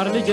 ተማር ልጄ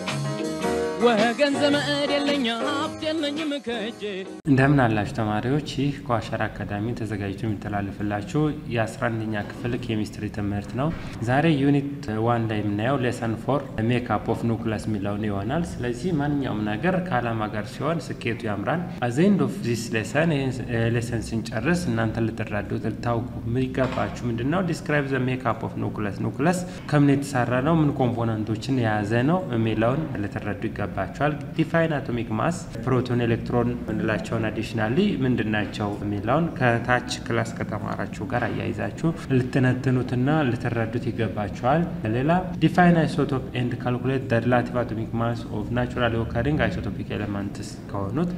ወገን ዘመድ የለኝ ሀብት የለኝም ከእጄ እንደምን አላችሁ ተማሪዎች? ይህ ከዋሸራ አካዳሚ ተዘጋጅቶ የሚተላለፍላችሁ የ11ኛ ክፍል ኬሚስትሪ ትምህርት ነው። ዛሬ ዩኒት ዋን ላይ የምናየው ሌሰን ፎር ሜካፕ ኦፍ ኑክለስ የሚለውን ይሆናል። ስለዚህ ማንኛውም ነገር ከዓላማ ጋር ሲሆን ስኬቱ ያምራል። አዘንድ ኦፍ ዚስ ሌሰን ይህን ሌሰን ስንጨርስ እናንተ ልትረዱት ልታውቁ የሚገባችሁ ምንድን ነው? ዲስክራይብ ዘ ሜካፕ ኦፍ ኑክለስ ኑክለስ ከምን የተሰራ ነው፣ ምን ኮምፖነንቶችን የያዘ ነው የሚለውን ልትረዱ ይገባል ይገባቸዋል። ዲፋይን አቶሚክ ማስ ፕሮቶን፣ ኤሌክትሮን ምንላቸውን አዲሽናሊ ምንድን ናቸው የሚለውን ከታች ክላስ ከተማራችሁ ጋር አያይዛችሁ ልትነትኑትና ልትረዱት ይገባቸዋል። ሌላ ዲፋይን አይሶቶፕ ኤንድ ካልኩሌት ደ ሪላቲቭ አቶሚክ ማስ ኦፍ ናቹራሊ ኦከሪንግ አይሶቶፒክ ኤሌመንትስ ከሆኑት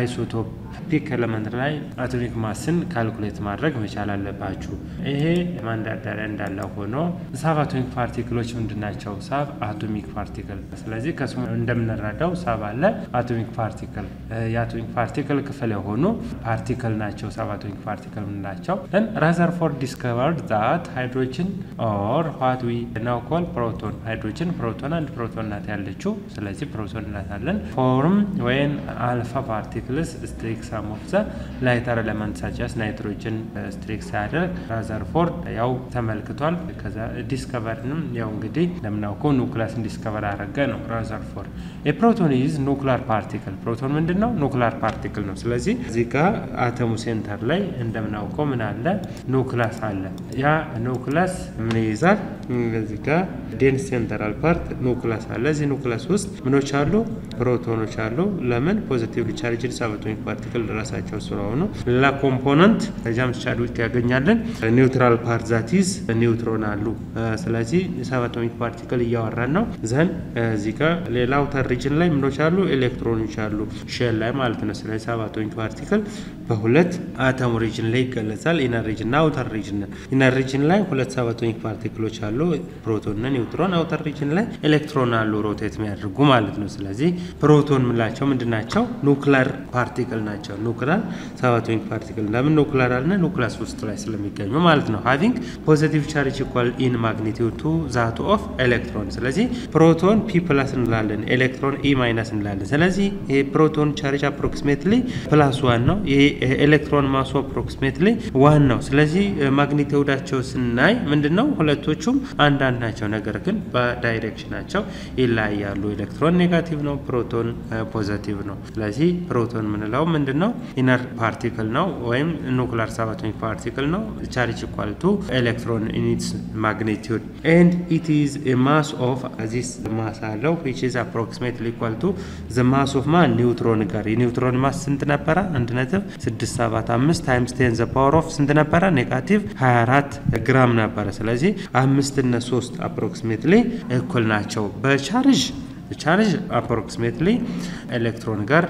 አይሶቶፒክ ኤሌመንት ላይ አቶሚክ ማስን ካልኩሌት ማድረግ መቻል አለባችሁ። ይሄ ማንዳዳሪያ እንዳለ ሆኖ ሳብ አቶሚክ ፓርቲክሎች ምንድን ናቸው? ሳብ አቶሚክ ፓርቲክል ስለዚህ ከስሙ እንደምንረ ረዳው ሰብ አለ አቶሚክ ፓርቲክል የአቶሚክ ፓርቲክል ክፍል የሆኑ ፓርቲክል ናቸው። ሰብ አቶሚክ ፓርቲክል ምንላቸው ን ራዘርፎርድ ዲስከቨርድ ዛት ሃይድሮጅን ኦር ዋት ዊ ናው ኮል ፕሮቶን ሃይድሮጅን ፕሮቶን አንድ ፕሮቶን ናት ያለችው። ስለዚህ ፕሮቶን እናታለን ፎርም ወይን አልፋ ፓርቲክልስ ስትሪክ ሳም ኦፍ ዘ ላይተር ኤሌመንት ሳቻስ ናይትሮጅን ስትሪክ ሲያደርግ ራዘርፎርድ ያው ተመልክቷል። ከዛ ዲስከቨርንም ያው እንግዲህ እንደምናውቀው ኑክለስን ዲስከቨር አደረገ ነው ራዘርፎርድ የፕሮቶን ኢዝ ኑክሊር ፓርቲክል ፕሮቶን ምንድን ነው? ኑክሊር ፓርቲክል ነው። ስለዚህ እዚህ ጋር አተሙ ሴንተር ላይ እንደምናውቀው ምን አለ? ኑክለስ አለ። ያ ኑክለስ ምን ይይዛል? እዚህ ጋር ዴንስ ሴንተራል ፓርት ኑክለስ አለ። እዚህ ኑክለስ ውስጥ ምኖች አሉ? ፕሮቶኖች አሉ። ለምን? ፖዚቲቭ ቻርጅድ ሰብ አቶሚክ ፓርቲክል ራሳቸው ስለሆኑ። ሌላ ኮምፖነንት ከጃምስ ቻድዊክ ያገኛለን። ኒውትራል ፓርት ዛቲዝ ኒውትሮን አሉ። ስለዚህ ሰብ አቶሚክ ፓርቲክል እያወራን ነው። ዘን እዚህ ጋር ሌላ አውተር ሪጅን ላይ ምኖች አሉ? ኤሌክትሮኖች አሉ፣ ሼል ላይ ማለት ነው። ስለዚህ ሰብ አቶሚክ ፓርቲክል በሁለት አተሙ ሪጅን ላይ ይገለጻል። ኢነር ሪጅን እና አውተር ሪጅን። ኢነር ሪጅን ላይ ሁለት ሰብ አቶሚክ ፓርቲክሎች አሉ፣ ፕሮቶን እና ኒውትሮን። አውተር ሪጅን ላይ ኤሌክትሮን አሉ፣ ሮቴት የሚያደርጉ ማለት ነው። ስለዚህ ፕሮቶን ምላቸው ምንድን ናቸው? ኑክለር ፓርቲክል ናቸው። ኑክለር ሰብ አቶሚክ ፓርቲክል ለምን ኑክለር አለ? ኑክለስ ውስጥ ላይ ስለሚገኙ ማለት ነው። ሃቪንግ ፖዚቲቭ ቻርጅ ኢኳል ኢን ማግኒቲዩድ ቱ ዛቱ ኦፍ ኤሌክትሮን። ስለዚህ ፕሮቶን ፒ ፕላስ እንላለን ኤሌክትሮን ኢ ማይነስ እንላለን። ስለዚህ የፕሮቶን ቻርጅ አፕሮክሲሜትሊ ፕላስ ዋን ነው። የኤሌክትሮን ማሱ አፕሮክሲሜትሊ ዋን ነው። ስለዚህ ማግኒቲዩዳቸው ስናይ ምንድን ነው ሁለቶቹም አንዳንድ ናቸው፣ ነገር ግን በዳይሬክሽናቸው ይለያያሉ። ኤሌክትሮን ኔጋቲቭ ነው፣ ፕሮቶን ፖዘቲቭ ነው። ስለዚህ ፕሮቶን ምንለው ምንድን ነው ኢነር ፓርቲክል ነው ወይም ኑክሊር ሰብ አቶሚክ ፓርቲክል ነው። ቻርጅ ኢኳል ቱ ኤሌክትሮን ኢኒትስ ማግኒቲዩድ ኤንድ ኢት ኢዝ ማስ ኦፍ ዚስ ማስ አለው ዊች ኢዝ አፕሮክሲሜትሊ ኢኳል ቱ ዘ ማስ ኦፍ ማን ኒውትሮን ጋር የኒውትሮን ማስ ስንት ነበረ? አንድ ነጥብ ስድስት ሰባት አምስት ታይምስ ቴን ዘ ፓወር ኦፍ ስንት ነበረ? ኔጋቲቭ 24 ግራም ነበረ። ስለዚህ አምስት እነ ሶስት አፕሮክሲሜትሊ እኩል ናቸው በቻርጅ ቻርጅ አፕሮክሲሜትሊ ኤሌክትሮን ጋር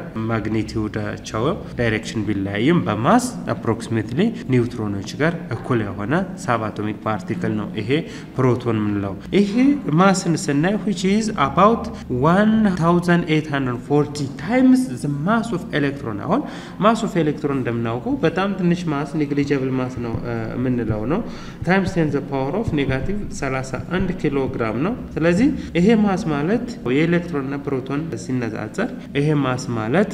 ማግኒቲዩዳቸው ዳይሬክሽን ቢለያይም በማስ አፕሮክሲሜትሊ ኒውትሮኖች ጋር እኩል የሆነ ሳብ አቶሚክ ፓርቲክል ነው ይሄ ፕሮቶን ምንለው። ይሄ ማስን ስናይ ዊች ኢዝ አባውት 1840 ታይምስ ዘ ማስ ኦፍ ኤሌክትሮን። አሁን ማስ ኦፍ ኤሌክትሮን እንደምናውቀው በጣም ትንሽ ማስ ኔግሊጀብል ማስ ነው የምንለው ነው። ታይምስ ቴን ዘ ፓወር ኦፍ ኔጋቲቭ 31 ኪሎ ግራም ነው። ስለዚህ ይሄ ማስ ማለት የኤሌክትሮን እና ፕሮቶን ሲነጻጸር ይሄ ማስ ማለት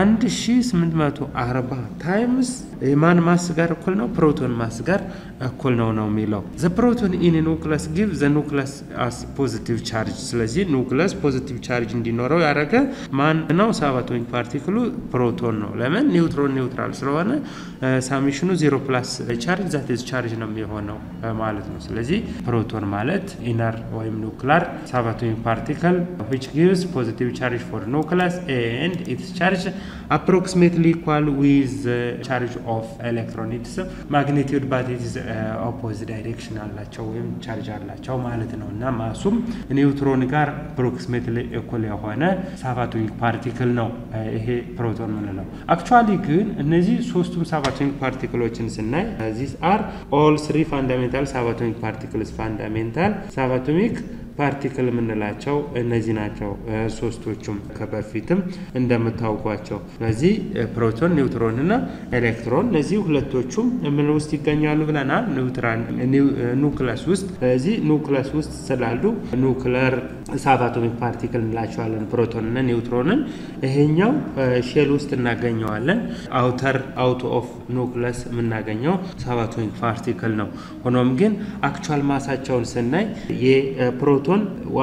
1840 ታይምስ የማን ማስ ጋር እኩል ነው? ፕሮቶን ማስ ጋር እኩል ነው ነው የሚለው ዘ ፕሮቶን ኢን ኑክለስ ጊቭ ዘ ኑክለስ አስ ፖዚቲቭ ቻርጅ። ስለዚህ ኑክለስ ፖዚቲቭ ቻርጅ እንዲኖረው ያደረገ ማን ነው? ሰብ አቶሚክ ፓርቲክሉ ፕሮቶን ነው። ለምን? ኒውትሮን ኒውትራል ስለሆነ ሳሚሽኑ ዜሮ ፕላስ ቻርጅ ዛት ኢዝ ቻርጅ ነው የሚሆነው ማለት ነው። ስለዚህ ፕሮቶን ማለት ኢነር ወይም ኑክላር ሰብ አቶሚክ ፓርቲክል which gives positive charge for nucleus and its charge approximately equal with the charge of electron its magnitude but it is uh, opposite direction አላቸው ወይም ቻርጅ አላቸው ማለት ነው እና ማሱም ኒውትሮን ጋር approximately እኩል የሆነ ሰብ አቶሚክ ፓርቲክል ነው ይሄ ፕሮቶን ምንለው። አክቹዋሊ ግን እነዚህ ሶስቱም ሰብ አቶሚክ ፓርቲክሎችን ስናይ ዚስ አር ኦል ስሪ ፋንዳሜንታል ሰብ አቶሚክ ፓርቲክልስ ፋንዳሜንታል ሰብ አቶሚክ ፓርቲክል የምንላቸው እነዚህ ናቸው። ሶስቶቹም ከበፊትም እንደምታውቋቸው እነዚህ ፕሮቶን፣ ኒውትሮን እና ኤሌክትሮን እነዚህ ሁለቶቹም ምን ውስጥ ይገኛሉ ብለናል? ኑክለስ ውስጥ። ስለዚህ ኑክለስ ውስጥ ስላሉ ኑክለር ሳብአቶሚክ ፓርቲክል እንላቸዋለን ፕሮቶን እና ኒውትሮንን። ይሄኛው ሼል ውስጥ እናገኘዋለን። አውተር አውት ኦፍ ኑክለስ የምናገኘው ሳብአቶሚክ ፓርቲክል ነው። ሆኖም ግን አክቹዋል ማሳቸውን ስናይ የፕሮቶን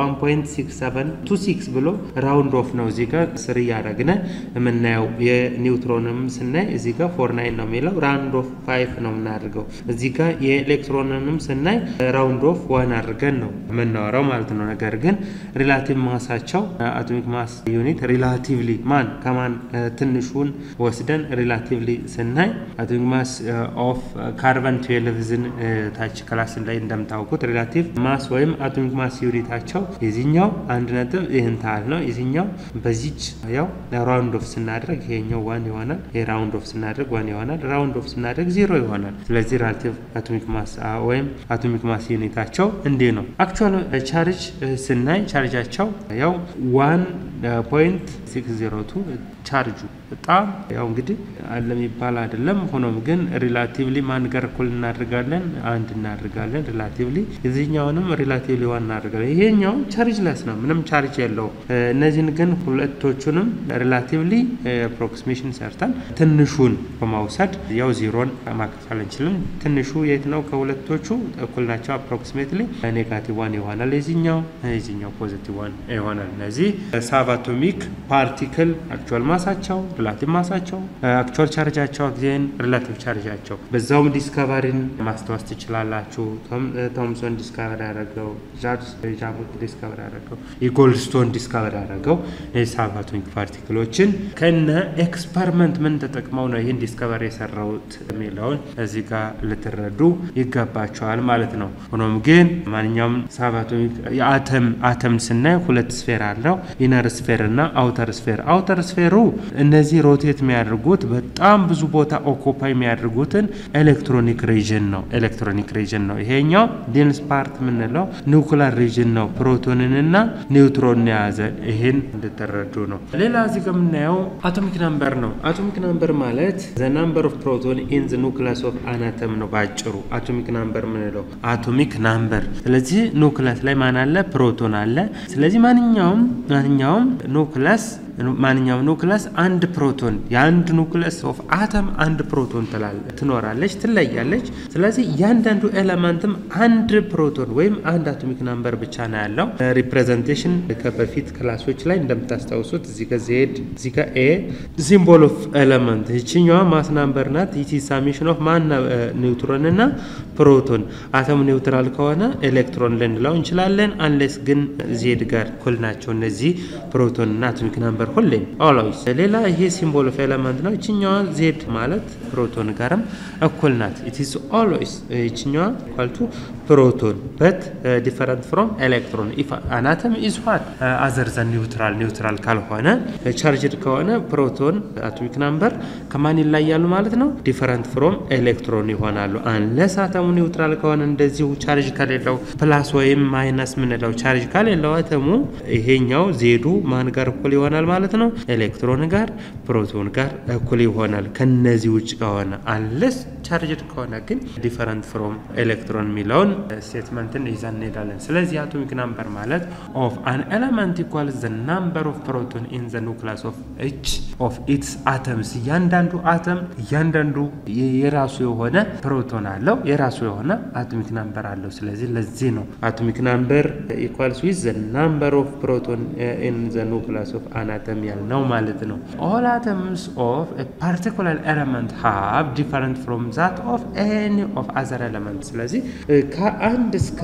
1.6726 ብሎ ራውንድ ኦፍ ነው እዚህ ጋር ስር እያደረግነ የምናየው። የኒውትሮንም ስናይ እዚህ ጋር ፎር ናይን ነው የሚለው ራውንድ ኦፍ ፋይቭ ነው የምናደርገው። እዚህ ጋር የኤሌክትሮንንም ስናይ ራውንድ ኦፍ ዋን አድርገን ነው የምናወራው ማለት ነው። ነገር ግን ሪላቲቭ ማሳቸው አቶሚክ ማስ ዩኒት ሪላቲቭሊ ማን ከማን ትንሹን ወስደን ሪላቲቭሊ ስናይ አቶሚክ ማስ ኦፍ ካርበን ትዌልቭዝን ታች ክላስ ላይ እንደምታውቁት ሪላቲቭ ማስ ወይም አቶሚክ ማስ ዩኒታቸው የዚህኛው አንድ ነጥብ ይህን ታህል ነው። የዚህኛው በዚች ያው ራውንድ ኦፍ ስናደርግ ይሄኛው ዋን ይሆናል። ይሄ ራውንድ ኦፍ ስናደርግ ዋን ይሆናል። ራውንድ ኦፍ ስናደርግ ዜሮ ይሆናል። ስለዚህ ሪላቲቭ አቶሚክ ማስ ወይም አቶሚክ ማስ ዩኒታቸው እንዲህ ነው። አክቹዋል ቻርጅ ስናይ ቻርጃቸው ያው ዋን ፖይንት ሲክስ ዜሮ ቱ ቻርጁ በጣም ያው እንግዲህ አለ የሚባል አይደለም። ሆኖም ግን ሪላቲቭሊ ማን ጋር እኩል እናደርጋለን? አንድ እናደርጋለን። ሪላቲቭሊ የዚህኛውንም ሪላቲቭሊ ዋን እናደርጋለን። ይሄኛው ቻርጅ ለስ ነው፣ ምንም ቻርጅ የለው። እነዚህን ግን ሁለቶቹንም ሪላቲቭሊ አፕሮክሲሜሽን ሰርተን ትንሹን በማውሰድ ያው ዜሮን ማካፈል እንችልም። ትንሹ የት ነው? ከሁለቶቹ እኩል ናቸው። አፕሮክሲሜትሊ ኔጋቲቭ ዋን ይሆናል። የዚህኛው የዚህኛው ፖዚቲቭ ዋን ይሆናል። እነዚህ ሳብአቶሚክ ፓርቲክል አክቹዋል ማሳቸው ሪላቲቭ ማሳቸው አክቹዋል ቻርጃቸው ጊዜን ሪላቲቭ ቻርጃቸው በዛውም ዲስከቨሪን ማስታወስ ትችላላችሁ። ቶምሶን ዲስከቨር ያደረገው ቻርልስ ጃሙት ዲስከቨር ያደረገው የጎልድስቶን ዲስከቨር ያደረገው የሳብአቶሚክ ፓርቲክሎችን ከነ ኤክስፐሪመንት ምን ተጠቅመው ነው ይህን ዲስከቨር የሰራውት የሚለውን እዚህ ጋር ልትረዱ ይገባቸዋል ማለት ነው። ሆኖም ግን ማንኛውም ሳብአቶሚክ የአተም አተም ስናይ ሁለት ስፌር አለው ኢነር ስፌር እና አውተር ስፌር አውተር ስፌሩ እነዚህ ሮቴት የሚያደርጉት በጣም ብዙ ቦታ ኦኮፓይ የሚያደርጉትን ኤሌክትሮኒክ ሪጅን ነው። ኤሌክትሮኒክ ሪጅን ነው። ይሄኛው ዴንስ ፓርት የምንለው ኒውክላር ሪጅን ነው። ፕሮቶንንና ኒውትሮን የያዘ ይሄን እንድትረዱ ነው። ሌላ እዚህ ጋር የምናየው አቶሚክ ናምበር ነው። አቶሚክ ናምበር ማለት ዘ ናምበር ኦፍ ፕሮቶን ኢን ዘ ኑክለስ ኦፍ አናተም ነው ባጭሩ አቶሚክ ናምበር የምንለው አቶሚክ ናምበር። ስለዚህ ኑክለስ ላይ ማን አለ? ፕሮቶን አለ። ስለዚህ ማንኛውም ማንኛውም ኑክለስ ማንኛውም ኑክለስ አንድ ፕሮቶን የአንድ ኑክለስ ኦፍ አተም አንድ ፕሮቶን ትኖራለች፣ ትለያለች። ስለዚህ እያንዳንዱ ኤለመንትም አንድ ፕሮቶን ወይም አንድ አቶሚክ ናምበር ብቻ ነው ያለው። ሪፕሬዘንቴሽን ከበፊት ክላሶች ላይ እንደምታስታውሱት እዚህ ጋ ዜድ እዚህ ጋ ኤ ሲምቦል ኦፍ ኤለመንት ይችኛዋ ማስ ናምበር ናት። ይቺ ሳሚሽን ኦፍ ማን ኒውትሮን እና ፕሮቶን አተም ኒውትራል ከሆነ ኤሌክትሮን ልንለው እንችላለን። አንሌስ ግን ዜድ ጋር እኩል ናቸው እነዚህ ፕሮቶን እና አቶሚክ ናምበር ሁሌም ኦልዌይስ። ሌላ ይሄ ሲምቦል ኦፍ ኤለመንት ነው። ይችኛዋ ዜድ ማለት ፕሮቶን ጋርም እኩል ናት። ኢት ኢዝ ኦልዌይስ ይችኛዋ ኳልቱ ፕሮቶን በት ዲፈረንት ፍሮም ኤሌክትሮን ኢፍ አናተም ኢዝ ዋት አዘር ዘን ኒውትራል ኒውትራል ካልሆነ ቻርጅድ ከሆነ ፕሮቶን አቶሚክ ናምበር ከማን ይለያሉ ማለት ነው? ዲፈረንት ፍሮም ኤሌክትሮን ይሆናሉ። አንለስ አተሙ ኒውትራል ከሆነ እንደዚሁ ቻርጅ ከሌለው ፕላስ ወይም ማይነስ ምንለው ቻርጅ ከሌለው አተሙ ይሄኛው ዜዱ ማን ጋር እኩል ይሆናል ማለት ነው? ኤሌክትሮን ጋር ፕሮቶን ጋር እኩል ይሆናል። ከነዚህ ውጭ ከሆነ አንለስ ቻርጅድ ከሆነ ግን ዲፈረንት ፍሮም ኤሌክትሮን የሚለውን ስቴትመንትን ይዘን እንሄዳለን። ስለዚህ አቶሚክ ናምበር ማለት ኦፍ አን ኤለመንት ኢኳል ዘ ናምበር ኦፍ ፕሮቶን ኢን ዘ ኑክለስ ኦፍ ኢች ኦፍ ኢትስ አተምስ። እያንዳንዱ አተም እያንዳንዱ የራሱ የሆነ ፕሮቶን አለው፣ የራሱ የሆነ አቶሚክ ናምበር አለው። ስለዚህ ለዚህ ነው አቶሚክ ናምበር ኢኳልስ ዊዝ ዘ ናምበር ኦፍ ፕሮቶን ኢን ዘ ኑክለስ ኦፍ አን አተም ያልነው ማለት ነው። ኦል አተምስ ኦፍ ፓርቲኩላር ኤለመንት ሃቭ ዲፈረንት ፍሮም ዛት ኦፍ ኤኒ ኦፍ አዘር ኤለመንት። ስለዚህ ከአንድ እስከ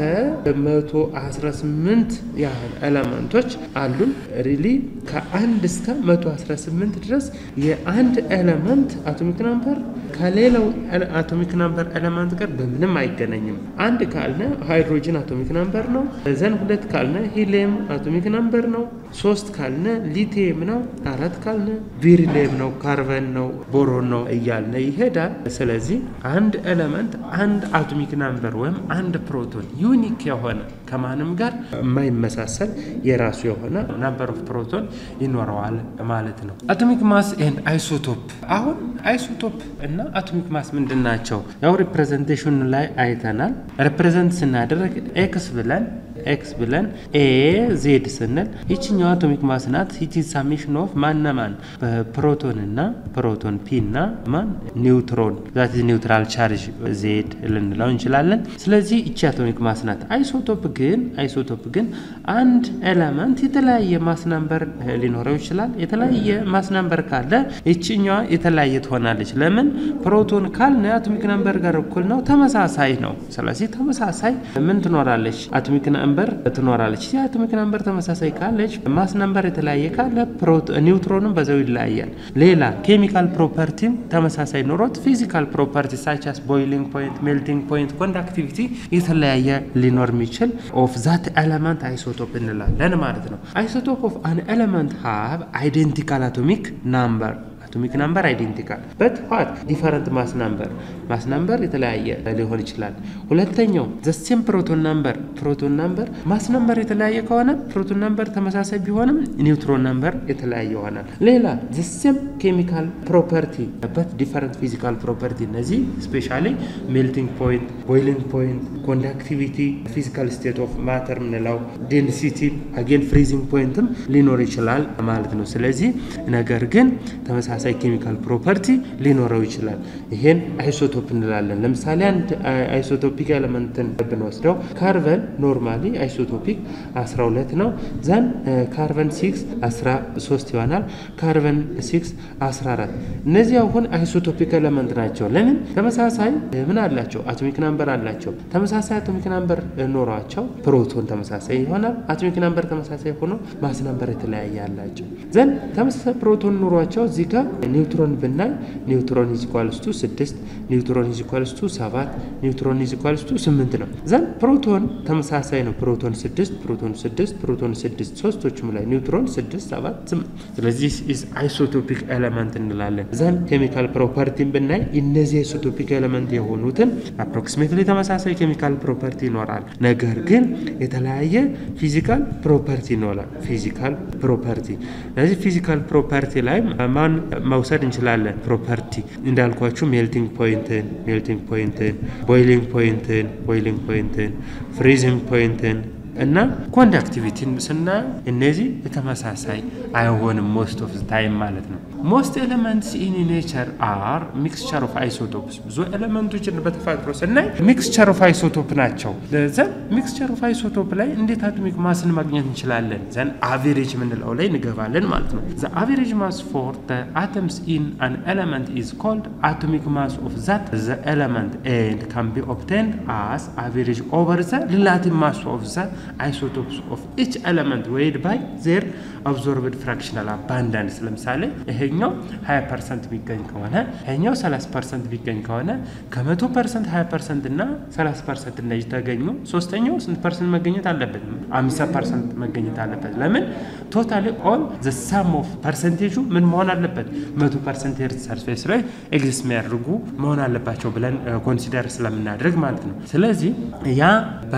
መቶ አስራ ስምንት ያህል ኤለመንቶች አሉን። ሪሊ ከአንድ እስከ መቶ አስራ ስምንት ድረስ የአንድ ኤለመንት አቶሚክ ናምበር ከሌላው አቶሚክ ናምበር ኤለመንት ጋር በምንም አይገናኝም። አንድ ካልነ ሃይድሮጅን አቶሚክ ናምበር ነው። ዘን ሁለት ካልነ ሂሊየም አቶሚክ ናምበር ነው። ሶስት ካልነ ሊቲየም ነው። አራት ካልነ ቪሪሊየም ነው፣ ካርበን ነው፣ ቦሮን ነው እያልነ ይሄዳል። ስለዚህ አንድ ኤለመንት አንድ አቶሚክ ናምበር ወይም አንድ ፕሮቶን ዩኒክ የሆነ ከማንም ጋር የማይመሳሰል የራሱ የሆነ ናምበር ኦፍ ፕሮቶን ይኖረዋል ማለት ነው። አቶሚክ ማስ ኤንድ አይሶቶፕ። አሁን አይሶቶፕ እና አቶሚክ ማስ ምንድን ናቸው? ያው ሪፕሬዘንቴሽኑ ላይ አይተናል። ሪፕሬዘንት ስናደርግ ኤክስ ብለን ኤክስ ብለን ኤ ዜድ ስንል ይችኛው አቶሚክ ማስ ናት። ይቺ ሳሚሽን ኦፍ ማና ማን ፕሮቶን እና ፕሮቶን ፒ እና ማን ኒውትሮን ዛት ኒውትራል ቻርጅ ዜድ ልንለው እንችላለን። ስለዚህ ይቺ አቶሚክ ማስ ናት። አይሶቶፕ ግን አይሶቶፕ ግን አንድ ኤለመንት የተለያየ ማስ ነምበር ሊኖረው ይችላል። የተለያየ ማስ ነምበር ካለ ይችኛዋ የተለያየ ትሆናለች። ለምን ፕሮቶን ካልን አቶሚክ ነምበር ጋር እኩል ነው፣ ተመሳሳይ ነው። ስለዚህ ተመሳሳይ ምን ትኖራለች? አቶሚክ ነምበር ትኖራለች። የአቶሚክ ነምበር ተመሳሳይ ካለች ማስ ነምበር የተለያየ ካለ ኒውትሮንም በዛው ይለያያል። ሌላ ኬሚካል ፕሮፐርቲም ተመሳሳይ ኖሮት ፊዚካል ፕሮፐርቲ ሳቻስ ቦይሊንግ ፖይንት፣ ሜልቲንግ ፖይንት፣ ኮንዳክቲቪቲ የተለያየ ሊኖር የሚችል ኦፍ ዛት ኤለመንት አይሶቶፕ እንላለን ማለት ነው። አይሶቶፕ ኦፍ አን ኤለመንት ሃቭ አይዴንቲካል አቶሚክ ናምበር አቶሚክ ናምበር አይዴንቲካል በት ዋት ዲፈረንት ማስ ናምበር ማስ ናምበር የተለያየ ሊሆን ይችላል። ሁለተኛው ዘሴም ፕሮቶን ናምበር ፕሮቶን ናምበር ማስ ናምበር የተለያየ ከሆነ ፕሮቶን ናምበር ተመሳሳይ ቢሆንም ኒውትሮን ናምበር የተለያየ ይሆናል። ሌላ ዘሴም ኬሚካል ፕሮፐርቲ በት ዲፈረንት ፊዚካል ፕሮፐርቲ እነዚህ ስፔሻሊ ሜልቲንግ ፖይንት፣ ቦይሊንግ ፖይንት፣ ኮንዳክቲቪቲ፣ ፊዚካል ስቴት ኦፍ ማተር ምንለው ዴንሲቲ፣ አጌን ፍሪዚንግ ፖይንትም ሊኖር ይችላል ማለት ነው። ስለዚህ ነገር ግን ተመሳሳይ ተመሳሳይ ኬሚካል ፕሮፐርቲ ሊኖረው ይችላል። ይሄን አይሶቶፕ እንላለን። ለምሳሌ አንድ አይሶቶፒክ ኤሌመንትን ብንወስደው ካርበን ኖርማሊ አይሶቶፒክ 12 ነው። ዘን ካርበን 6 13 ይሆናል። ካርበን 6 14። እነዚህ አሁን አይሶቶፒክ ኤሌመንት ናቸው። ለምን ተመሳሳይ ምን አላቸው? አቶሚክ ናምበር አላቸው። ተመሳሳይ አቶሚክ ናምበር ኖሯቸው ፕሮቶን ተመሳሳይ ይሆናል። አቶሚክ ናምበር ተመሳሳይ ሆኖ ማስ ናምበር የተለያየ አላቸው። ዘን ተመሳሳይ ፕሮቶን ኖሯቸው እዚህ ጋር ኒውትሮን ብናይ ኒውትሮን ኢዝ ኢኳልስ ቱ 6 ኒውትሮን ኢዝ ኢኳልስ ቱ 7 ኒውትሮን ኢዝ ኢኳልስ ቱ 8 ነው። ዘን ፕሮቶን ተመሳሳይ ነው። ፕሮቶን 6 ፕሮቶን 6 ፕሮቶን 6 ሶስቶቹም ላይ ኒውትሮን 6 7 8 ስለዚህ ኢዝ አይሶቶፒክ ኤሌመንት እንላለን። ዘን ኬሚካል ፕሮፐርቲን ብናይ እነዚህ አይሶቶፒክ ኤሌመንት የሆኑትን አፕሮክሲሜትሊ ተመሳሳይ ኬሚካል ፕሮፐርቲ ይኖራል። ነገር ግን የተለያየ ፊዚካል ፕሮፐርቲ ይኖራል። ፊዚካል ፕሮፐርቲ ስለዚህ ፊዚካል ፕሮፐርቲ ላይ ማን መውሰድ እንችላለን? ፕሮፐርቲ እንዳልኳችሁ ሜልቲንግ ፖይንትን ሜልቲንግ ፖይንትን፣ ቦይሊንግ ፖይንትን ቦይሊንግ ፖይንትን፣ ፍሪዚንግ ፖይንትን እና ኮንዳክቲቪቲን ስናየው እነዚህ የተመሳሳይ አይሆንም ሞስት ኦፍ ታይም ማለት ነው። ሞስት ኤሌመንትስ ኢን ኔቸር አር ሚክስቸር ኦፍ አይሶቶፕስ። ብዙ ኤሌመንቶችን በተፈጥሮ ስናይ ሚክስቸር ኦፍ አይሶቶፕ ናቸው። ዘን ሚክስቸር ኦፍ አይሶቶፕ ላይ እንዴት አቶሚክ ማስን ማግኘት እንችላለን? ዘን አቬሬጅ የምንለው ላይ እንገባለን ማለት ነው። ዘ አቬሬጅ ማስ ፎር ዘ አተምስ ኢን አን ኤሌመንት ኢዝ ኮልድ አቶሚክ ማስ ኦፍ ዛት ዘ ኤሌመንት ኤንድ ካን ቢ ኦብቴንድ አስ አቬሬጅ ኦቨር ዘ ሪላቲቭ ማስ ኦፍ ዘ አይሶቶፕስ ኦፍ ኢች ኤሌመንት ዌይድ ባይ ዜር አብዞርብድ ፍራክሽናል አባንዳንስ። ለምሳሌ ይሄኛው 20 ፐርሰንት ቢገኝ ከሆነ ይሄኛው 30 ፐርሰንት ቢገኝ ከሆነ ከመቶ ፐርሰንት 20 ፐርሰንት እና 30 ፐርሰንት እነዚህ ተገኙ፣ ሶስተኛው ስንት ፐርሰንት መገኘት አለበት? 50 ፐርሰንት መገኘት አለበት። ለምን ቶታሊ ኦል ዘ ሳም ኦፍ ፐርሰንቴጁ ምን መሆን አለበት? መቶ ፐርሰንት ኤርዝ ሰርፌስ ላይ ኤግዚስት የሚያደርጉ መሆን አለባቸው ብለን ኮንሲደር ስለምናደርግ ማለት ነው። ስለዚህ ያ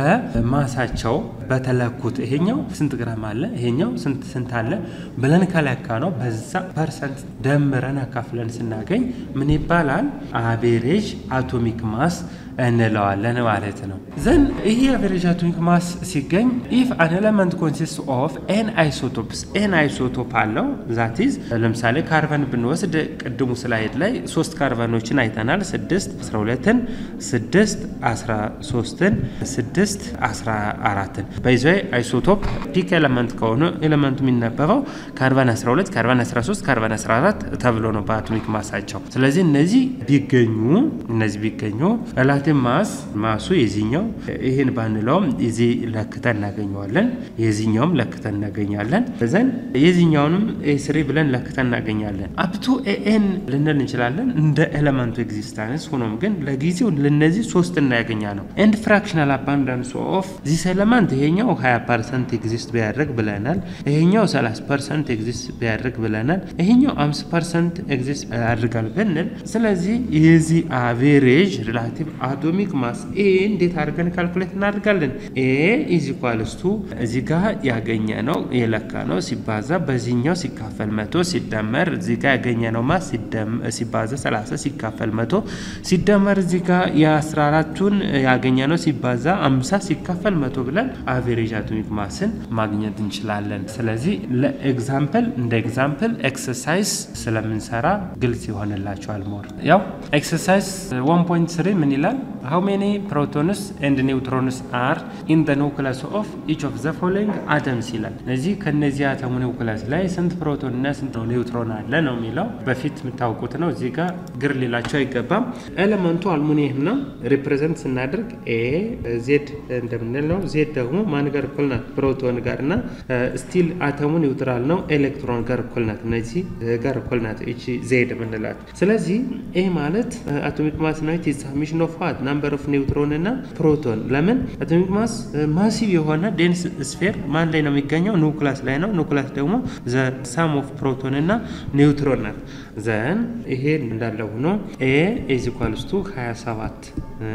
በማሳቸው በተለኩት ይሄኛው ስንት ግራም አለ ይሄኛው ስንት ስንት አለ ብለን ከለካ ነው በዛ ፐርሰንት ደምረን አካፍለን ስናገኝ ምን ይባላል? አቬሬጅ አቶሚክ ማስ እንለዋለን ማለት ነው። ዘን ይህ አቬሬጅ አቶሚክ ማስ ሲገኝ ኢፍ አን ኤለመንት ኮንሲስት ኦፍ ኤን አይሶቶፕስ ኤን አይሶቶፕ አለው ዛቲዝ ለምሳሌ ካርበን ብንወስድ ቅድሙ ስላይድ ላይ ሶስት ካርበኖችን አይተናል። ስድስት አስራ ሁለትን ስድስት አስራ ሶስትን ስድስት አስራ አራትን በይዘ አይሶቶፕ ፒክ ኤለመንት ከሆነ ኤለመንቱ የሚነበበው ካርበን 12 ካርበን 13 ካርበን 14 ተብሎ ነው በአቶሚክ ማሳቸው። ስለዚህ እነዚህ ቢገኙ እነዚህ ቢገኙ ሪላቲቭ ማስ ማሱ የዚህኛው ይህን ባንለውም እዚህ ለክተን እናገኘዋለን። የዚህኛውም ለክተን እናገኛለን። ዘን የዚህኛውንም ኤስሪ ብለን ለክተን እናገኛለን። አፕቱ ኤኤን ልንል እንችላለን እንደ ኤለመንቱ ኤግዚስታንስ። ሆኖም ግን ለጊዜው ለነዚህ ሶስት እናያገኛ ነው። ኤንድ ፍራክሽናል አባንዳንስ ኦፍ ዚስ ኤለመንት ይሄኛው 20 ፐርሰንት ኤግዚስት ቢያደርግ ብለናል። ይሄኛው 30 ፐርሰንት ኤግዚስት ቢያደርግ ብለናል። ይሄኛው 5 ፐርሰንት ኤግዚስት ያደርጋል ብንል ስለዚህ የዚህ አቬሬጅ ሪላቲቭ አቶሚክ ማስ ኤ እንዴት አድርገን ካልኩሌት እናደርጋለን? ኤ ኢዝ ኢኳልስ ቱ እዚህ ጋር ያገኘ ነው የለካ ነው ሲባዛ በዚህኛው ሲካፈል መቶ ሲደመር እዚህ ጋር ያገኘ ነው ማስ ሲባዛ 30 ሲካፈል መቶ ሲደመር እዚህ ጋር የ14ቱን ያገኘ ነው ሲባዛ 50 ሲካፈል መቶ ብለን አቬሬጅ አቶሚክ ማስን ማግኘት እንችላለን። ስለዚህ ለኤግዛምፕል እንደ ኤግዛምፕል ኤክሰርሳይዝ ስለምንሰራ ግልጽ ይሆንላቸዋል። ሞር ያው ኤክሰርሳይዝ 1.3 ምን ይላል? ሃው ሜኒ ፕሮቶንስ ኤንድ ኒውትሮንስ አር ኢን ደ ኒውክለስ ኦፍ ኢች ኦፍ ዘ ፎሎዊንግ አተምስ ይላል። እዚህ ከነዚህ አተሙ ኒውክለስ ላይ ስንት ፕሮቶን እና ስንት ኒውትሮን አለ ነው የሚለው። በፊት የምታውቁት ነው። እዚህ ጋር ግር ሊላቸው አይገባም። ኤሌመንቱ አልሙኒየም ነው። ሪፕሬዘንት ስናደርግ ኤ ዜድ እንደምንለው ዜድ ደግሞ ማን ጋር እኩል ናት? ፕሮቶን ጋር እና ስቲል አተሙ ኒውትራል ነው። ኤሌክትሮን ጋር እኩል ናት። እነዚህ ጋር እኩል ናት። እቺ ዜድ የምንላት ስለዚህ ኤ ማለት አቶሚክ ማስ ነው። ኢት ሳሚሽን ኦፍ ዋት ናምበር ኦፍ ኒውትሮን እና ፕሮቶን። ለምን አቶሚክ ማስ ማሲቭ የሆነ ዴንስ ስፌር ማን ላይ ነው የሚገኘው? ኒውክላስ ላይ ነው። ኒውክላስ ደግሞ ዘ ሳም ኦፍ ፕሮቶን እና ኒውትሮን ናት። ዘን ይሄ እንዳለ ሆኖ ኤ ኢዝ ኢኳልስ ቱ 27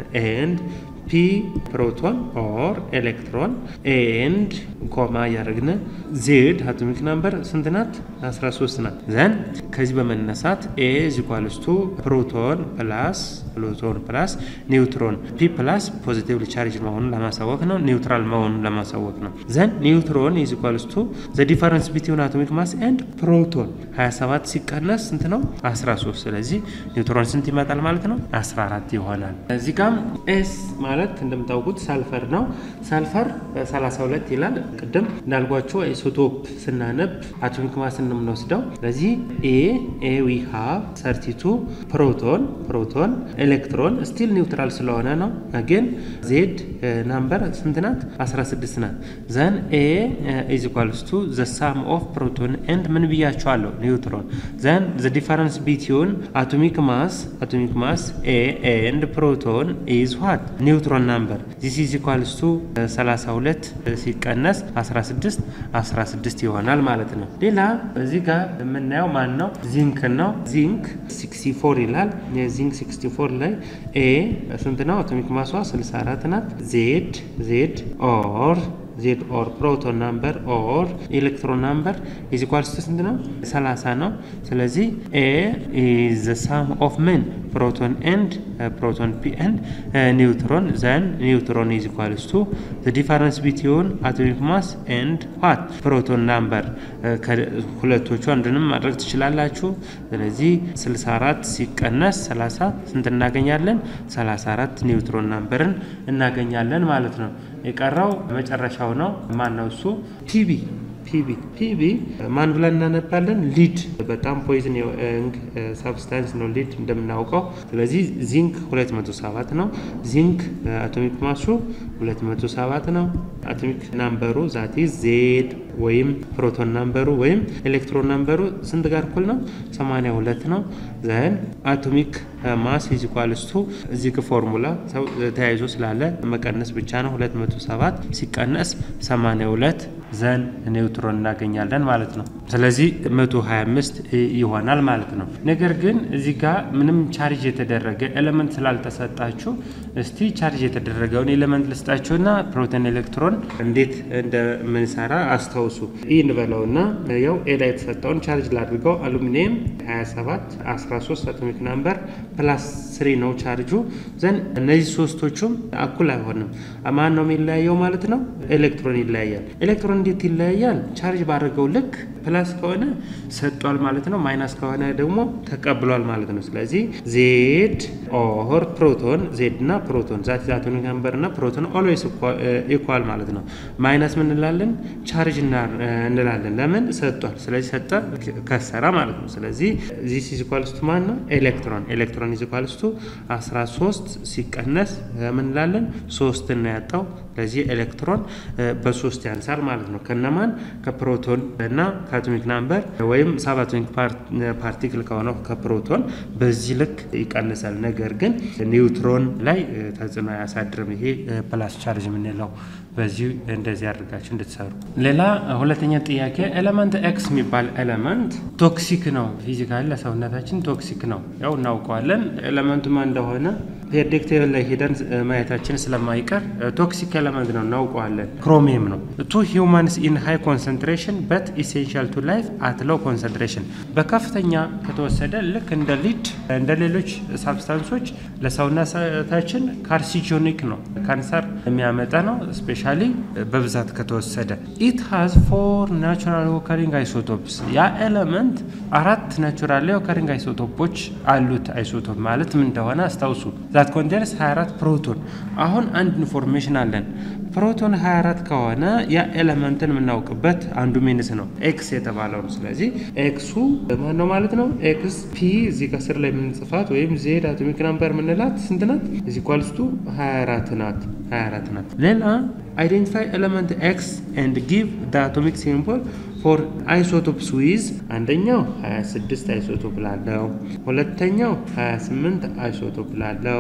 ኤንድ ፒ ፕሮቶን ኦር ኤሌክትሮን ኤንድ ኮማ እያደረግን ዜድ አቶሚክ ናምበር ስንት ናት? 13 ናት። ዘን ከዚህ በመነሳት ኤ ዚኳልስቱ ፕሮቶን ፕላስ ፕሮቶን ፕላስ ኒውትሮን ፒ ፕላስ ፖዚቲቭ ቻርጅ መሆኑን ለማሳወቅ ነው። ኒውትራል መሆኑን ለማሳወቅ ነው። ዘን ኒውትሮን ዚኳልስቱ ዘ ዲፈረንስ ቢትዊን አቶሚክ ማስ ኤንድ ፕሮቶን 27 ሲቀነስ ስንት ነው? 13። ስለዚህ ኒውትሮን ስንት ይመጣል ማለት ነው? 14 ይሆናል። እዚህ ጋም ኤስ ማለት እንደምታውቁት ሳልፈር ነው። ሳልፈር 32 ይላል። ቅድም እንዳልጓቸው ኢሶቶፕ ስናነብ አቶሚክ ማስ እንደምንወስደው ስለዚህ ኤ ኤ ዊ ሃቭ 32 ፕሮቶን ፕሮቶን ኤሌክትሮን ስቲል ኒውትራል ስለሆነ ነው። ግን ዜድ ናምበር ስንት ናት? 16 ናት። ዘን ኤ ኢዝ ኢኳልስ ቱ ዘ ሳም ኦፍ ፕሮቶን ኤንድ ምን ብያቸዋለሁ? ኒውትሮን ዘን ዘ ዲፈረንስ ቢትዊን አቶሚክ ማስ አቶሚክ ማስ ኤ ኤንድ ፕሮቶን ኢዝ ዋት ኒውትሮን ናምበር ዚስ ኢዝ ኢኳልስ ቱ 32 ሲቀነስ 16 16 ይሆናል ማለት ነው። ሌላ እዚህ ጋር የምናየው ማን ነው? ዚንክ ነው። ዚንክ 64 ይላል። የዚንክ 64 ላይ ኤ ስንት ነው? አቶሚክ ማሷ 64 ናት። ዜድ ዜድ ኦር ዜድ ኦር ፕሮቶን ናምበር ኦር ኤሌክትሮን ናምበር ኢዝ ኢኳልስ ቱ ስንት ነው? 30 ነው። ስለዚህ ኤ ኢዝ ዘ ሳም ኦፍ ምን ፕሮቶን ኤንድ ፕሮቶን ፒ ኤንድ ኒውትሮን ዘን ኒውትሮን ኢዝ ኢኳልስ ቱ ዘ ዲፈረንስ ቢትዊን አቶሚክ ማስ ኤንድ ዋት ፕሮቶን ናምበር ከሁለቶቹ አንዱንም ማድረግ ትችላላችሁ። ስለዚህ 64 ሲቀነስ 30 ስንት እናገኛለን? 34 ኒውትሮን ናምበርን እናገኛለን ማለት ነው። የቀረው መጨረሻው ነው። ማን ነው እሱ? ፒቢ ፒቢ ፒቢ ማን ብለን እናነባለን? ሊድ በጣም ፖይዝን ሳብስታንስ ነው ሊድ እንደምናውቀው። ስለዚህ ዚንክ 207 ነው። ዚንክ አቶሚክ ማሱ 207 ነው። አቶሚክ ናምበሩ ዛቲ ዜድ ወይም ፕሮቶን ናምበሩ ወይም ኤሌክትሮን ናምበሩ ስንት ጋር እኩል ነው? 82 ነው። ዘን አቶሚክ ማስ ኢዝ ኢኳልስ ቱ እዚህ ፎርሙላ ተያይዞ ስላለ መቀነስ ብቻ ነው። 207 ሲቀነስ 82 ዘን ኒውትሮን እናገኛለን ማለት ነው። ስለዚህ 125 ይሆናል ማለት ነው። ነገር ግን እዚህ ጋር ምንም ቻርጅ የተደረገ ኤሌመንት ስላልተሰጣችሁ እስቲ ቻርጅ የተደረገውን ኤሌመንት ልስጣችሁና ፕሮቶን ኤሌክትሮን እንዴት እንደምንሰራ አስታውሱ። ይህ እንበለውና ያው ኤ ላይ የተሰጠውን ቻርጅ ላድርገው። አሉሚኒየም 27 13 አቶሚክ ናምበር ፕላስ ስሪ ነው ቻርጁ። ዘን እነዚህ ሶስቶቹም እኩል አይሆንም። ማን ነው የሚለያየው ማለት ነው? ኤሌክትሮን ይለያያል። ኤሌክትሮን እንዴት ይለያያል? ቻርጅ ባደረገው ልክ ፕላስ ከሆነ ሰጧል ማለት ነው። ማይናስ ከሆነ ደግሞ ተቀብሏል ማለት ነው። ስለዚህ ዜድ ኦር ፕሮቶን ዜድ እና ፕሮቶን ዛት አቶሚክ ናምበር እና ፕሮቶን ኦልዌይስ ኢኳል ማለት ነው። ማይናስ ምን እንላለን? ቻርጅ እንላለን። ለምን ሰጧል። ስለዚህ ሰጠ ከሰራ ማለት ነው። ስለዚህ ዚስ ኢዝ ኢኳልስ ቱ ማን ነው? ኤሌክትሮን ኤሌክትሮን ኢዝ ኢኳልስ ቱ 13 ሲቀነስ ምን እንላለን? ሶስት ነው ያጣው። ስለዚህ ኤሌክትሮን በሶስት ያንሳል ማለት ነው። ከነማን ከፕሮቶን እና ከአቶሚክ ናምበር ወይም ሳብ አቶሚክ ፓርቲክል ከሆነው ከፕሮቶን በዚህ ልክ ይቀንሳል። ነገር ግን ኒውትሮን ላይ ተጽዕኖ አያሳድርም። ይሄ ፕላስ ቻርጅ የምንለው በዚህ እንደዚህ አድርጋችሁ እንድትሰሩ። ሌላ ሁለተኛ ጥያቄ ኤሌመንት ኤክስ የሚባል ኤሌመንት ቶክሲክ ነው፣ ፊዚካሊ ለሰውነታችን ቶክሲክ ነው። ያው እናውቀዋለን። ኤሌመንቱ ኤለመንቱ ማን እንደሆነ ፔሪዮዲክ ቴብል ላይ ሄደን ማየታችን ስለማይቀር ቶክሲክ ኤለመንት ነው እናውቀዋለን። ክሮሚየም ነው። ቱ ሂውማንስ ኢን ሃይ ኮንሰንትሬሽን በት ኢሴንሻል ቱ ላይፍ አት ሎው ኮንሰንትሬሽን በከፍተኛ ከተወሰደ ልክ እንደ ሊድ እንደ ሌሎች ሳብስታንሶች ለሰውነታችን ካርሲጆኒክ ነው፣ ካንሰር የሚያመጣ ነው። ስፔሻሊ በብዛት ከተወሰደ ኢት ሃዝ ፎር ናቹራል ኦከሪንግ አይሶቶፕስ ያ ኤለመንት አራት ናቹራል ኦከሪንግ አይሶቶፖች አሉት። አይሶቶፕ ማለት ምን እንደሆነ አስታውሱ። ዛት ኮንቴንስ 24 ፕሮቶን። አሁን አንድ ኢንፎርሜሽን አለን። ፕሮቶን 24 ከሆነ ያ ኤለመንትን የምናውቅበት አንዱ ሚንስ ነው ኤክስ የተባለው ነው። ስለዚህ ኤክሱ ማን ነው ማለት ነው? ኤክስ ፒ እዚህ ከስር ላይ የምንጽፋት ወይም ዜድ አቶሚክ ናምበር የምንላት ስንት ናት? እዚህ ኳልስቱ 24 ናት። 24 ናት። ሌላ አይዴንቲፋይ ኤለመንት ኤክስ ኤንድ ጊቭ ደ አቶሚክ ሲምቦል ፎር አይሶቶፕስ ዊዝ አንደኛው 26 አይሶቶፕ ላለው፣ ሁለተኛው 28 አይሶቶፕ ላለው፣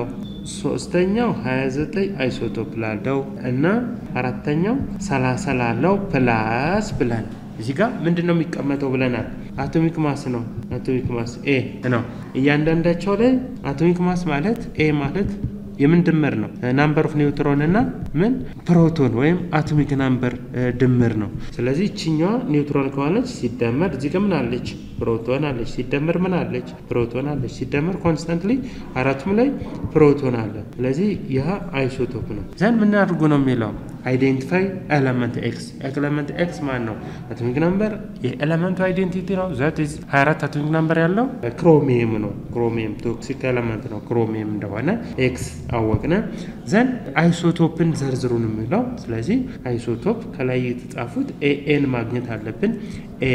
ሶስተኛው 29 አይሶቶፕ ላለው እና አራተኛው 30 ላለው ፕላስ ብለን እዚህ ጋር ምንድን ነው የሚቀመጠው ብለናል። አቶሚክ ማስ ነው። አቶሚክ ማስ ኤ ነው። እያንዳንዳቸው ላይ አቶሚክ ማስ ማለት ኤ ማለት የምን ድምር ነው? ናምበር ኦፍ ኒውትሮን እና ምን ፕሮቶን ወይም አቶሚክ ናምበር ድምር ነው። ስለዚህ ይችኛዋ ኒውትሮን ከሆነች ሲደመር እዚህ ጋር ምን አለች? ፕሮቶን አለች። ሲደመር ምን አለች? ፕሮቶን አለች። ሲደመር ኮንስታንትሊ አራቱም ላይ ፕሮቶን አለ። ስለዚህ ይህ አይሶቶፕ ነው። ዘን ምን አድርጉ ነው የሚለው አይዴንቲፋይ ኤለመንት ኤክስ። ኤለመንት ኤክስ ማን ነው? አቶሚክ ናምበር የኤለመንቱ አይዴንቲቲ ነው። ዛት ኢዝ 24 አቶሚክ ናምበር ያለው ክሮሚየም ነው። ክሮሚየም ቶክሲክ ኤለመንት ነው። ክሮሚየም እንደሆነ ኤክስ አወቅነ። ዘን አይሶቶፕን ዘርዝሩን የሚለው ስለዚህ አይሶቶፕ ከላይ የተጻፉት ኤኤን ማግኘት አለብን። ኤ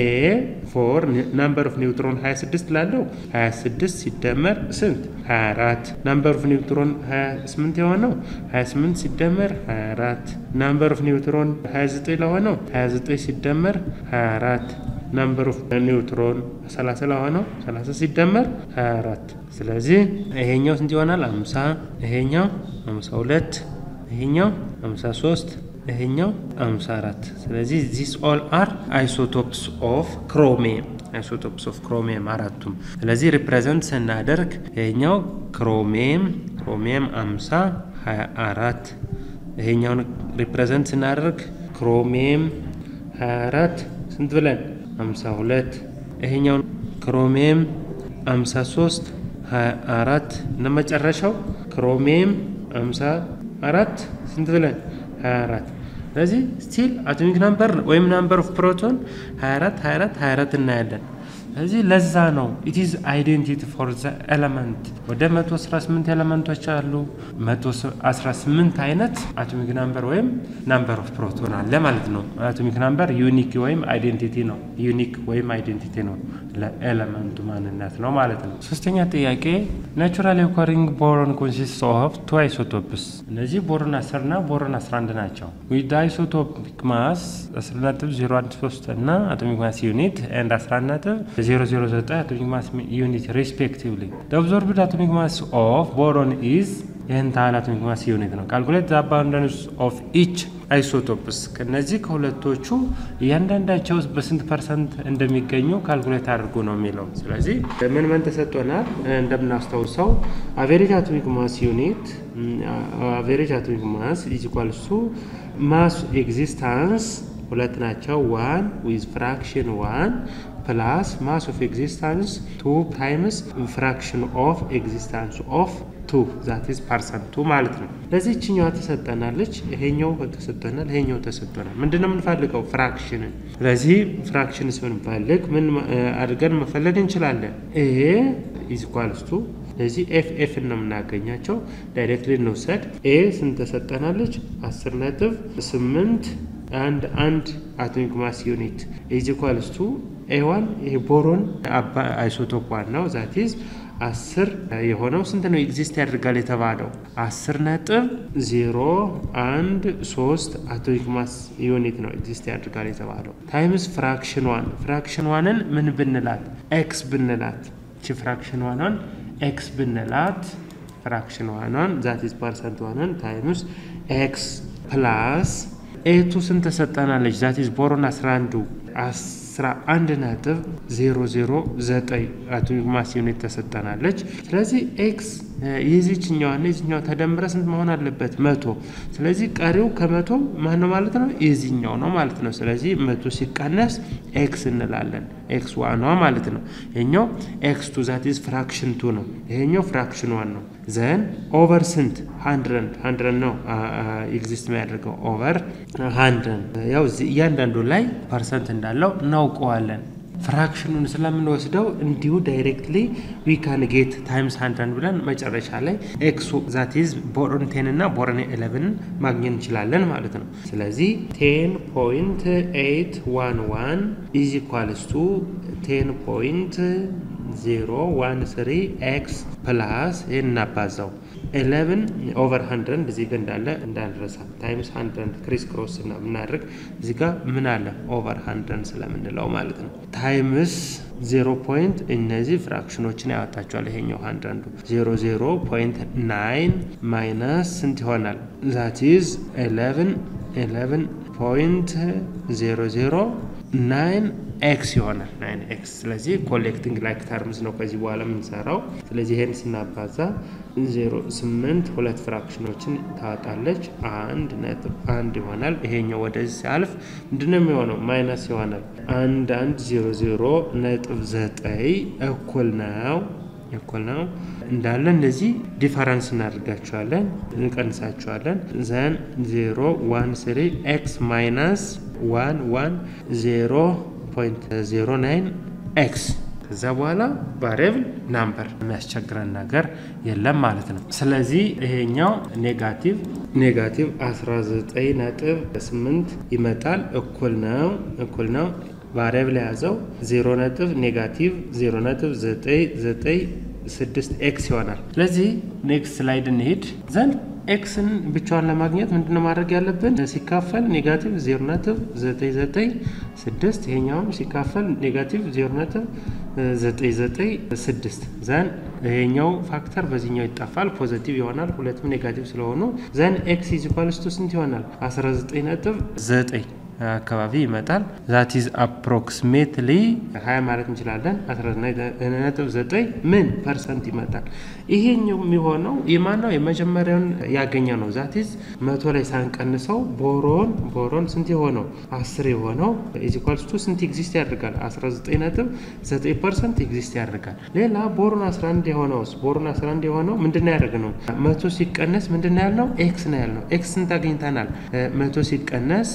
ፎር ናምበር ኦፍ ኒውትሮን 26 ላለው 26 ሲደመር ስንት 24። ናምበር ኦፍ ኒውትሮን 28 የሆነው 28 ሲደመር 24። ናምበር ኦፍ ኒውትሮን 29 ለሆነው 29 ሲደመር 24 ናምበር ኦፍ ኒውትሮን 30 ለሆነው 30 ሲደመር 24። ስለዚህ ይሄኛው ስንት ይሆናል? 50 ይሄኛው 52 ይሄኛው 53 ይሄኛው 54። ስለዚህ ዚስ ኦል አር አይሶቶፕስ ኦፍ ክሮሚየም አይሶቶፕስ ኦፍ ክሮሚየም አራቱም። ስለዚህ ሪፕሬዘንት ስናደርግ ይሄኛው ክሮሚየም ክሮሚየም 50 24 ይሄኛውን ሪፕሬዘንት ስናደርግ ክሮሚየም 24 ስንት ብለን 52 ይሄኛውን ክሮሚየም 53 24 እና መጨረሻው ክሮሚየም 54 ስንት ብለን 24 ስለዚህ ስቲል አቶሚክ ናምበር ወይም ናምበር ኦፍ ፕሮቶን 24 24 24 እናያለን። ስለዚህ ለዛ ነው ኢትዝ አይዴንቲቲ ፎር ዘ ኤለመንት። ወደ 118 ኤለመንቶች አሉ። 118 አይነት አቶሚክ ናምበር ወይም ናምበር ኦፍ ፕሮቶን አለ ማለት ነው። አቶሚክ ናምበር ዩኒክ ወይም አይዴንቲቲ ነው። ዩኒክ ወይም አይዴንቲቲ ነው ለኤለመንቱ ማንነት ነው ማለት ነው። ሶስተኛ ጥያቄ ናቹራል ኦከሪንግ ቦሮን ኮንሲስት ኦፍ ቱ አይሶቶፕስ። እነዚህ ቦሮን 10 እና ቦሮን 11 ናቸው። ዊዝ አይሶቶፒክ ማስ 10.013 እና አቶሚክ ማስ ዩኒት ኤንድ 11 ነጥብ 009 አቶሚክ ማስ ዩኒት ሪስፔክቲቭሊ ኦብዘርቭድ አቶሚክ ማስ ኦፍ ቦሮን ኢዝ ይህን ታህል አቶሚክ ማስ ዩኒት ነው። ካልኩሌት ዘ አባንዳንስ ኦፍ ኢች አይሶቶፕስ ከነዚህ ከሁለቶቹ እያንዳንዳቸው በስንት ፐርሰንት እንደሚገኙ ካልኩሌት አድርጎ ነው የሚለው። ስለዚህ ምን ምን ተሰጥቶናል? እንደምናስታውሰው አቬሬጅ አቶሚክ ማስ ዩኒት አቬሬጅ አቶሚክ ማስ ኢዝ ኢኳልስ ቱ ማስ ኤግዚስታንስ ሁለት ናቸው። ዋን ዊዝ ፍራክሽን ዋን ፕላስ ማስ ኦፍ ኤግዚስታንስ ቱ ታይምስ ፍራክሽን ኦፍ ኤግዚስታንስ ኦፍ ቱ ዛት ኢዝ ፐርሰንት ቱ ማለት ነው። ለዚህ ይችኛዋ ተሰጠናለች፣ ይሄኛው ተሰጠናል፣ ይሄኛው ተሰጠናል። ምንድነው የምንፈልገው? ፍራክሽንን። ስለዚህ ፍራክሽን ስንፈልግ ምን አድርገን መፈለግ እንችላለን? ኤ ኢዝ ኢኳልስ ቱ ስለዚህ ኤፍ ኤፍ ነው የምናገኛቸው። ዳይሬክትሊ እንውሰድ። ኤ ስንት ተሰጠናለች? አስር ነጥብ ስምንት አንድ አንድ አቶሚክ ማስ ዩኒት ኢዝ ኢኳልስ ቱ ኤዋን ይሄ ቦሮን አይሶቶፕ ዋን ነው ዛት ኢዝ አስር የሆነው ስንት ነው ኤግዚስት ያደርጋል የተባለው አስር ነጥብ ዜሮ አንድ ሶስት አቶሚክ ማስ ዩኒት ነው ኤግዚስት ያደርጋል የተባለው ታይምስ ፍራክሽን ዋን ፍራክሽን ዋንን ምን ብንላት ኤክስ ብንላት እቺ ፍራክሽን ዋኗን ኤክስ ብንላት ፍራክሽን ዋኗን ዛት ኢዝ ፐርሰንት ዋንን ታይምስ ኤክስ ፕላስ ኤቱ ስንት ተሰጠናለች? ዛት ኢዝ ቦሮን 11 11 ነጥብ 009 አቶሚክ ማስ ዩኒት ተሰጠናለች። ስለዚህ ኤክስ የዚችኛዋና የዚኛዋ ተደምረ ስንት መሆን አለበት? መቶ። ስለዚህ ቀሪው ከመቶ ማን ነው ማለት ነው? የዚኛው ነው ማለት ነው። ስለዚህ መቶ ሲቀነስ ኤክስ እንላለን። ኤክስ ዋኗ ማለት ነው። ይሄኛው ኤክስ ቱ ዛት ኢዝ ፍራክሽን ቱ ነው። ይሄኛው ፍራክሽን ዋን ነው። ዘን ኦቨር ስንት? ሀንድረድ ሀንድረድ ነው ኤግዚስት የሚያደርገው ኦቨር ሀንድረድ። ያው እያንዳንዱ ላይ ፐርሰንት እንዳለው እናውቀዋለን። ፍራክሽኑን ስለምንወስደው እንዲሁ ዳይሬክትሊ ዊ ካን ጌት ታይምስ ሀንድረድ ብለን መጨረሻ ላይ ኤክስ ዛቲዝ ቦሮን ቴን እና ቦሮን ኤሌቨንን ማግኘት እንችላለን ማለት ነው። ስለዚህ ቴን ፖይንት ኤይት ዋን ዋን ኢዝ ኢኳልስ ቱ ቴን ፖይንት ዜሮ ዋን ስሪ ኤክስ ፕላስ ይህን እናባዛው ኤሌቨን ኦቨር ሀንድረድ እዚህ ጋ እንዳለ እንዳንረሳ ታይምስ ሀንድረድ ክሪስ ክሮስ እና ብናደርግ እዚህ ጋ ምን አለ ኦቨር ሀንድረድ ስለምንለው ማለት ነው። ታይምስ ዜሮ ፖይንት እነዚህ ፍራክሽኖችን ያወጣቸዋል። ይሄኛው ሀንድረዱ ዜሮ ዜሮ ፖይንት ናይን ማይነስ ስንት ይሆናል? ዛት ኢዝ ኤሌቨን ኤሌቨን ፖይንት ዜሮ ዜሮ ናይን ኤክስ ይሆናል። ናይን ኤክስ ስለዚህ ኮሌክቲንግ ላይክ ተርምስ ነው ከዚህ በኋላ የምንሰራው። ስለዚህ ይሄን ስናባዛ ዜሮ ስምንት ሁለት ፍራክሽኖችን ታወጣለች። አንድ ነጥብ አንድ ይሆናል። ይሄኛው ወደዚህ ሲያልፍ ምንድነው የሚሆነው? ማይነስ ይሆናል። አንድ አንድ ዜሮ ዜሮ ነጥብ ዘጠኝ እኩል ነው እኩል ነው እንዳለ እነዚህ ዲፈረንስ እናደርጋቸዋለን፣ እንቀንሳቸዋለን። ዘን ዜሮ ዋን ስሪ ኤክስ ማይነስ ዋን ዋን ዜሮ ፖይንት ዜሮ ናይን ኤክስ ከዛ በኋላ ቫሪያብል ናምበር የሚያስቸግረን ነገር የለም ማለት ነው። ስለዚህ ይሄኛው ኔጋቲቭ ኔጋቲቭ 19 ነጥብ 8 ይመጣል። እኩል ነው እኩል ነው ቫሪያብል የያዘው 0 ነጥብ ኔጋቲቭ 0 ነጥብ 996 ኤክስ ይሆናል። ስለዚህ ኔክስት ስላይድ እንሄድ ዘንድ ኤክስን ብቻዋን ለማግኘት ምንድነው ማድረግ ያለብን? ሲካፈል ኔጋቲቭ 0 ነጥብ 996 ይሄኛውም ሲካፈል ኔጋቲቭ 0 ነጥብ 996 ዘን ይሄኛው ፋክተር በዚህኛው ይጠፋል፣ ፖዘቲቭ ይሆናል። ሁለቱም ኔጋቲቭ ስለሆኑ ዘን ኤክስ ኢዝ ኢኳልስ ቱ ስንት ይሆናል? 19 ነጥብ 9 አካባቢ ይመጣል። ዛት ኢዝ አፕሮክሲሜትሊ 20 ማለት እንችላለን። 19.9 ምን ፐርሰንት ይመጣል። ይሄኛው የሚሆነው የማነው የመጀመሪያውን ያገኘ ነው። ዛት ኢዝ መቶ ላይ ሳንቀንሰው ቦሮን ቦሮን ስንት የሆነው 10 የሆነው ኢዝ ኢኳልስ ቱ ስንት ኤግዚስት ያደርጋል? 19.9 ፐርሰንት ኤግዚስት ያደርጋል። ሌላ ቦሮን 11 የሆነውስ ቦሮን 11 የሆነው ምንድን ነው ያደረግነው? መቶ ሲቀነስ ምንድን ነው ያልነው? ኤክስ ነው ያልነው። ኤክስ ስንት አግኝተናል? መቶ ሲቀነስ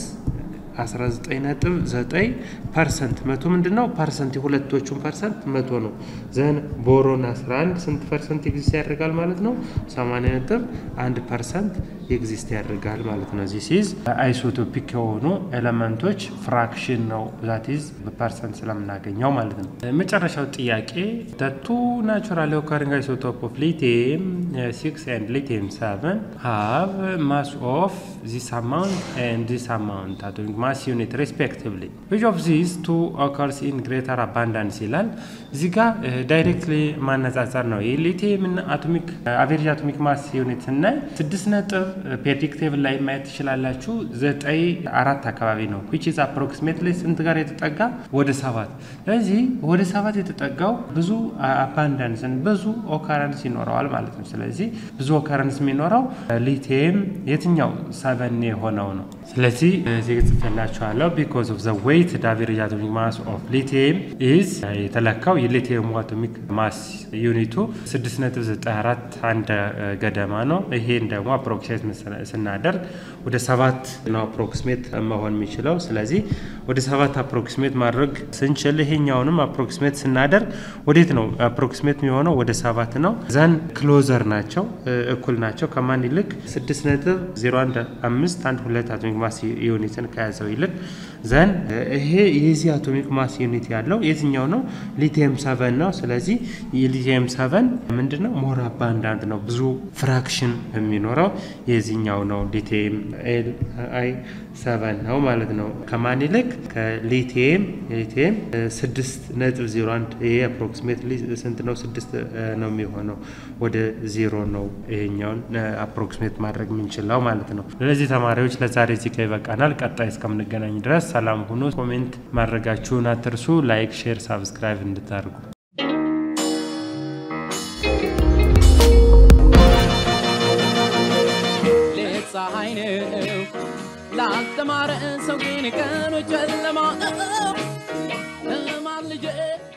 19.9 ፐርሰንት መቶ ምንድን ነው ፐርሰንት የሁለቶቹን ፐርሰንት መቶ ነው። ዘን ቦሮን 11 ስንት ፐርሰንት ኤግዚስት ያደርጋል ማለት ነው? 80 ነጥብ 1 ፐርሰንት ኤግዚስት ያደርጋል ማለት ነው። ዚስ ኢዝ አይሶቶፒክ የሆኑ ኤሌመንቶች ፍራክሽን ነው ዛቲዝ በፐርሰንት ስለምናገኘው ማለት ነው። መጨረሻው ጥያቄ ቱ ናቹራል ኦከሪንግ አይሶቶፕ ኦፍ ሊቲየም ሲክስ ኤንድ ሊቲየም ሰቨን ሃቭ ማስ ኦፍ ዚስ አማውንት ኤንድ ዚስ አማውንት አቶሚክ ማስ ዩኒት ሬስፔክቲቭሊ ዊች ኦፍ ዚስ ቱ ኦከርስ ኢን ግሬተር አባንዳንስ ይላል። እዚህ ጋር ዳይሬክትሊ ማነጻጸር ነው። የሊቲየም አቶሚክ አቬሬጅ አቶሚክ ማስ ዩኒት ስናይ ስድስት ነጥብ ፔሪዮዲክ ቴብል ላይ ማየት ትችላላችሁ። ዘጠኝ አራት አካባቢ ነው ዊች ኢዝ አፕሮክሲሜትሊ ስንት ጋር የተጠጋ ወደ ሰባት። ስለዚህ ወደ ሰባት የተጠጋው ብዙ አባንዳንስን ብዙ ኦካረንስ ይኖረዋል ማለት ነው። ስለዚህ ብዙ ኦካረንስ የሚኖረው ሊቲየም የትኛው ሰቨን የሆነው ነው። ስለዚህ እዚህ ጽፌላችኋለሁ ቢኮዝ ኦፍ ዘ ዌይት አቬሬጅ አቶሚክ ማስ ኦፍ ሊቲየም ኢዝ የተለካው የሊቲየም አቶሚክ ማስ ዩኒቱ 6.94 አንድ ገደማ ነው። ይሄን ደግሞ አፕሮክሲሜት ስናደርግ ወደ ሰባት ነው አፕሮክሲሜት መሆን የሚችለው። ስለዚህ ወደ ሰባት አፕሮክሲሜት ማድረግ ስንችል ይሄኛውንም አፕሮክሲሜት ስናደርግ ወዴት ነው አፕሮክሲሜት የሚሆነው? ወደ ሰባት ነው። ዘን ክሎዘር ናቸው፣ እኩል ናቸው። ከማን ይልቅ 6.015 አንድ ሁለት አቶሚክ ማስ ዩኒትን ከያዘው ይልቅ ዘን ይሄ የዚህ አቶሚክ ማስ ዩኒት ያለው የትኛው ነው? ሊቲየም ሰቨን ነው። ስለዚህ የሊቲየም ሰቨን ምንድን ነው? ሞር አባንዳንት ነው። ብዙ ፍራክሽን የሚኖረው የዚህኛው ነው። ሊቲየም ኤል አይ ሰቨን ነው ማለት ነው። ከማን ይልቅ ከሊቲየም ሊቲየም ስድስት ነጥብ ዜሮ አንድ ይሄ አፕሮክሲሜት ስንት ነው? ስድስት ነው የሚሆነው ወደ ዜሮ ነው ይሄኛውን አፕሮክሲሜት ማድረግ የምንችለው ማለት ነው። ስለዚህ ተማሪዎች ለዛሬ እዚህ ጋ ይበቃናል። ቀጣይ እስከምንገናኝ ድረስ ሰላም ሁኑ። ኮሜንት ማድረጋችሁን አትርሱ። ላይክ፣ ሼር፣ ሳብስክራይብ እንድታደርጉ ነው ላልተማረ ሰው ግን ቀኑ ጨለማ ነው